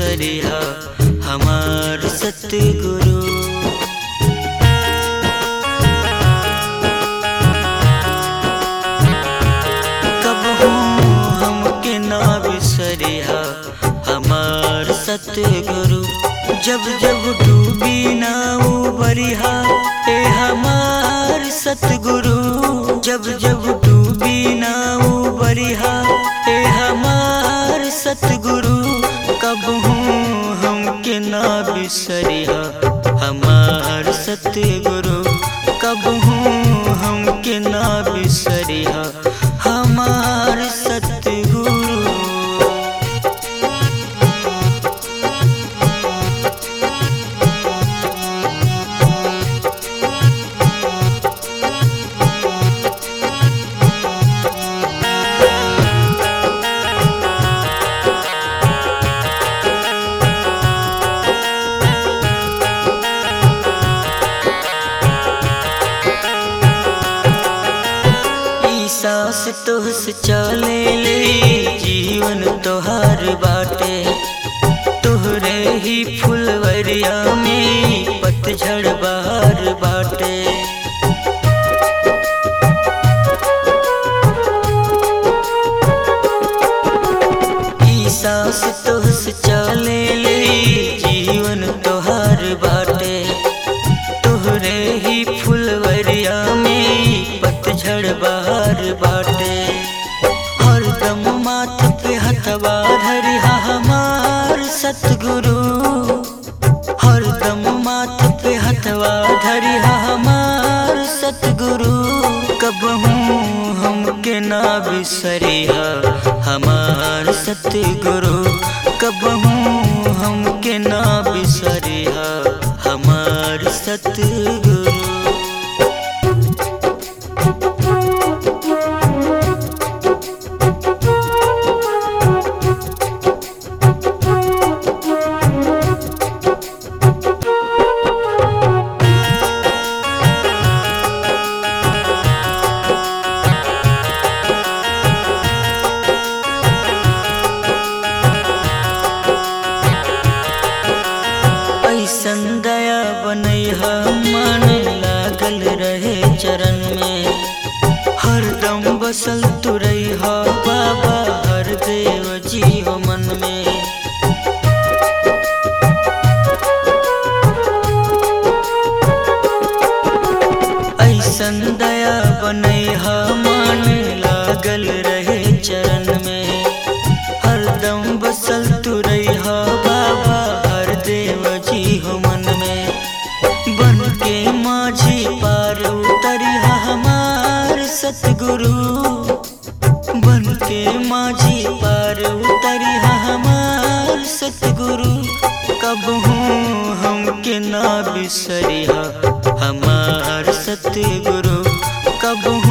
बिसरिया हमार सतगुरु कबहू हमके ना बिसरिया हमार सतगुरु जब जब डूबी ना उबरिया ए हमार सतगुरु जब जब डूबी ना उबरिया ए हमार सतगुरु कबहू हमके ना बिसरिया हमार सतगुरु कबहू हमके ना बिसरिया हमार सतगुरु ई सांस तोहस चले ले जीवन तोहार बाटे तोहरे ही फुलवरिया में पतझड़ बहार बाटे ई सांस तोहस चले ले जीवन तोहार बाटे तोहरे ही फुलवरिया में पतझड़ बहार बाटे हरदम माथ पे हथवा धरिहा हमार सतगुरु हरदम माथ पे हथवा धरिहा हमार सतगुरु कबहू हमके ना बिसरिहा हमार सतगुरु कबहू हमके ना बिसरिहा हमार सतगुरु ऐसन दया बनैहा मन लागल रहे चरण में हरदम बसल तुरैहा बाबा हर देव जी हो मन में ऐसन दया बनैहा मन लागल रहे चरण में हरदम बसल तुरैहा बाबा हर देव जी हो मन में बन के माझी पार उतरिहा हमार सतगुरु बन के माझी पार उतरिहा हमार सतगुरु कबहू हमके ना बिसरिहा हमार सतगुरु कबहू